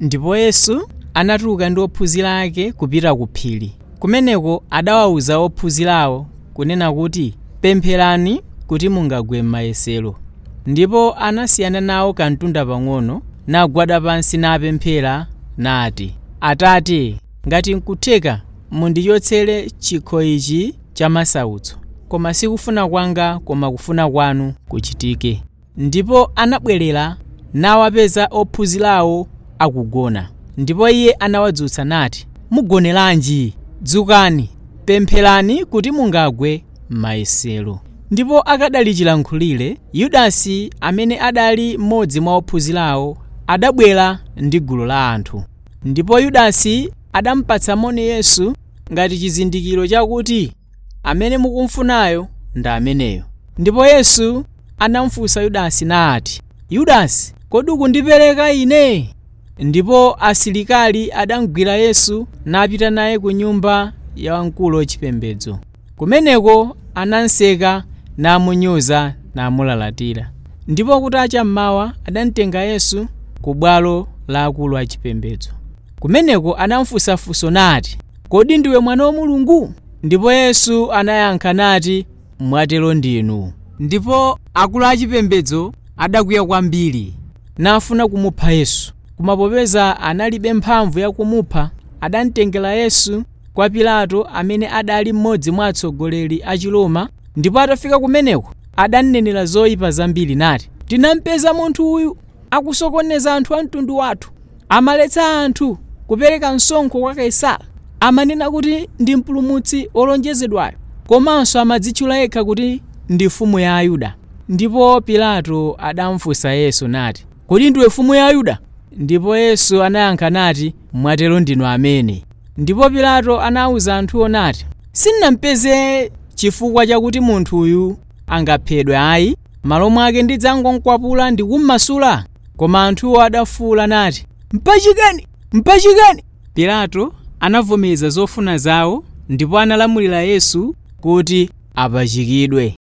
ndipo yesu anatuluka ndi ophunzira ake kupita ku phiri kumeneko adawawuza ophunzirawo kunena kuti pempherani kuti mungagwe m'mayesero ndipo anasiyana nawo kantunda pang'ono nagwada pansi napemphera nati atate ngati nkutheka mundichotsere chikho ichi cha masautso koma sikufuna kwanga koma kufuna kwanu kuchitike ndipo anabwerera nawapeza ophunzirawo akugona ndipo iye anawadzutsa nati mugoneranji dzukani pempherani kuti mungagwe m'mayesero ndipo akadali chilankhulire yudasi amene adali mmodzi mwa ophunzirawo adabwera ndi gulu la anthu ndipo yudasi adampatsa moni yesu ngati chizindikiro chakuti amene mukumfunayo ndi ameneyo ndipo yesu anamufunsa yudasi nati yudasi kodi ukundipereka ine ndipo asilikali adamgwira yesu napita naye ku nyumba ya wamkulu wachipembedzo kumeneko ananseka namunyoza namulalatira ndipo kutacha mmawa adamtenga yesu ku bwalo la akulu achipembedzo kumeneko anamufunsafunso nati kodi ndiwe mwana wa mulungu ndipo yesu anayankha nati mwatero ndinu ndipo akulu achipembedzo adakwiya kwambiri nafuna kumupha yesu koma popeza analibe mphamvu yakumupha adamtengera yesu kwa pilato amene adali mmodzi mwa atsogoleri a chiloma ndipo atafika kumeneko adanenera zoyipa zambiri nati tinampeza munthu uyu akusokoneza anthu a mtundu wathu amaletsa anthu kupereka msonkho kwa kaisara amanena kuti ndi mpulumutsi wolonjezedwayo komanso amadzitchula yekha kuti ndi mfumu ya ayuda ndipo pilato adamfunsa yesu nati kodi ndiwe mfumu ya ayuda ndipo yesu anayankha nati mwatero ndinu amene ndipo pilato anawuza anthuwo nati sindinampeze chifukwa chakuti munthu uyu angaphedwe ayi malo mwake ndidzangonkwapula ndi kummasula koma anthuwo adafuwula nati mpachikeni mpachikeni pilato anavomereza zofuna zawo ndipo analamulira yesu kuti apachikidwe